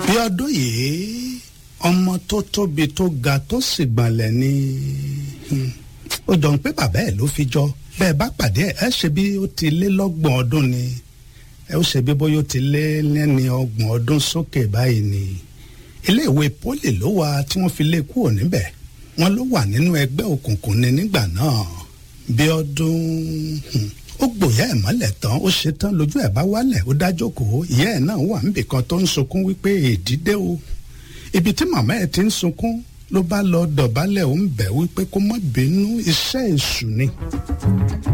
bí ọdún yìí ọmọ tó tóbi tó ga tó sì gbọ̀nlẹ̀ ni ó jọ ń pé bàbá ẹ̀ ló fi jọ bẹ́ẹ̀ bá pàdé ẹ̀ ẹ́ ṣe bí ó ti lé lọ́gbọ̀n ọdún ni ẹ ó ṣe bí bóyá ó ti lé lẹ́ni ọgbọ̀n ọdún sókè báyìí ni iléèwé pólì ló wà tí wọ́n fi lé kúrò níbẹ̀ wọ́n ló wà nínú ẹgbẹ́ òkùnkùn ni nígbà náà bí ọdún ó gbòyà ẹ̀ mọ́lẹ̀ tán ó ṣe tán lójú ẹ̀ bá wálẹ̀ ó dájókòó ìyá ẹ̀ náà wà níbìkan tó ń sunkún wípé èdìdé o ibi tí màmá ẹ̀ ti ń sunkún ló bá lọ dọ̀bálẹ̀ ó ń bẹ̀ wípé kó má bínú iṣẹ́ èṣù ni.